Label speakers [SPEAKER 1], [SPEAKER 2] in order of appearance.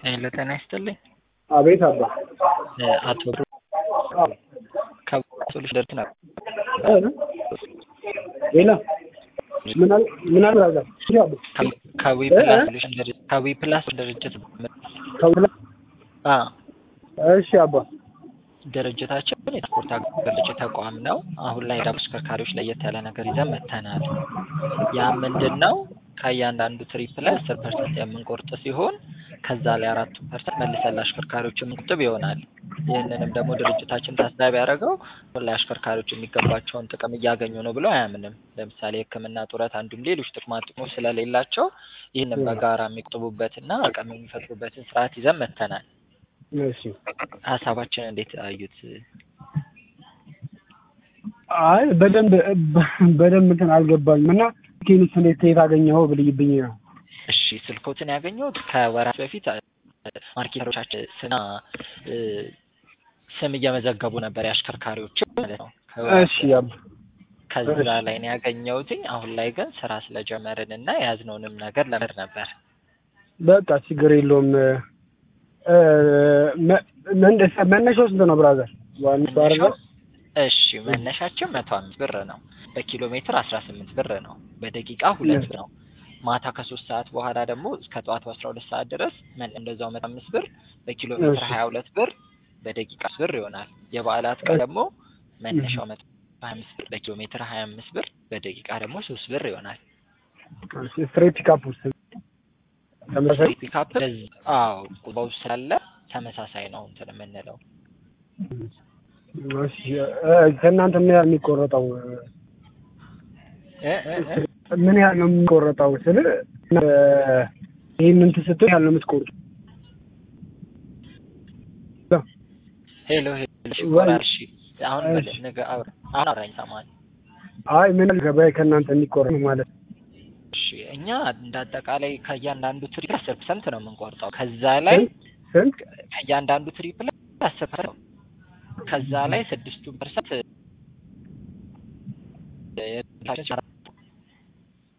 [SPEAKER 1] ሄሎ ጤና ይስጥልኝ።
[SPEAKER 2] አቤት አባ
[SPEAKER 1] አቶ ብሩ ከሶሉሽ ደርግ ነው።
[SPEAKER 2] ሌላ ምን አለ ምን አለ አዛ
[SPEAKER 1] ከዊ ፕላስ ሶሉሽን ድርጅት ከዊ ፕላስ ድርጅት
[SPEAKER 2] ከውላ
[SPEAKER 1] አ
[SPEAKER 2] እሺ አባ
[SPEAKER 1] ድርጅታችን የትራንስፖርት አገልግሎት ተቋም ነው። አሁን ላይ ደግሞ ተሽከርካሪዎች ለየት ያለ ነገር ይዘን መጥተናል። ያ ምንድን ነው? ከእያንዳንዱ ትሪፕ ላይ አስር ፐርሰንት የምንቆርጥ ሲሆን ከዛ ላይ አራቱ ፐርሰንት መልሰን ለአሽከርካሪዎች የምንቆጥብ ይሆናል። ይህንንም ደግሞ ድርጅታችን ታሳቢ ያደረገው ላይ አሽከርካሪዎች የሚገባቸውን ጥቅም እያገኙ ነው ብሎ አያምንም። ለምሳሌ ሕክምና ጡረት፣ አንዱም ሌሎች ጥቅማ ጥቅሞች ስለሌላቸው ይህንን በጋራ የሚቆጥቡበትና አቅም የሚፈጥሩበትን ስርዓት ይዘን መጥተናል።
[SPEAKER 2] እሺ
[SPEAKER 1] ሀሳባችን እንዴት አዩት?
[SPEAKER 2] አይ በደንብ በደንብ እንትን አልገባኝም እና ኬኒስ እንዴት የት አገኘኸው ብልይብኝ ነው።
[SPEAKER 1] እሺ ስልኮትን ያገኘሁት ከወራት በፊት ማርኬተሮቻችን ስና ስም እየመዘገቡ ነበር የአሽከርካሪዎች ማለት ነው።
[SPEAKER 2] እሺ አባ
[SPEAKER 1] ከዛ ላይ ነው ያገኘሁትኝ። አሁን ላይ ግን ስራ ስለጀመርን እና የያዝነውንም ነገር ለመድ ነበር።
[SPEAKER 2] በቃ ችግር የለውም። መነሻው ስንት ነው ብራዘር? ዋንስ አረጋ
[SPEAKER 1] እሺ መነሻችን መቶ አምስት ብር ነው። በኪሎ ሜትር አስራ ስምንት ብር ነው። በደቂቃ ሁለት ነው። ማታ ከሶስት ሰዓት በኋላ ደግሞ እስከ ጠዋቱ አስራ ሁለት ሰዓት ድረስ እንደዛው መቶ አምስት ብር በኪሎ ሜትር ሀያ ሁለት ብር በደቂቃ አስር ብር ይሆናል። የበዓላት ቀን ደግሞ መነሻው መቶ ሀያ አምስት ብር በኪሎ ሜትር ሀያ አምስት ብር በደቂቃ ደግሞ ሶስት ብር ይሆናል።
[SPEAKER 2] ስትሬት ፒካፕ ውስጥ ተመሳሳይ
[SPEAKER 1] ፒካፕ አዎ ቁጥባው ስላለ ተመሳሳይ ነው እንትን የምንለው
[SPEAKER 2] እሺ ከእናንተ ምን ያህል የሚቆረጠው ምን ያህል ነው የሚቆረጠው? ስል ይህን እንትን ስትል ያህል ነው የምትቆርጡ?
[SPEAKER 1] ሄሎ ሄሎ እሺ አሁን ነገ አውራ አሁን አውራኝ ሰማን
[SPEAKER 2] አይ ምን ገበያ ከእናንተ የሚቆረጥ ማለት
[SPEAKER 1] እሺ እኛ እንደ አጠቃላይ ከእያንዳንዱ ትሪፕ አስር ፐርሰንት ነው የምንቆርጠው። ከዛ ላይ
[SPEAKER 2] ስንት
[SPEAKER 1] ከእያንዳንዱ ትሪፕ ላይ አስር ፐርሰንት ከዛ ላይ ስድስቱን ፐርሰንት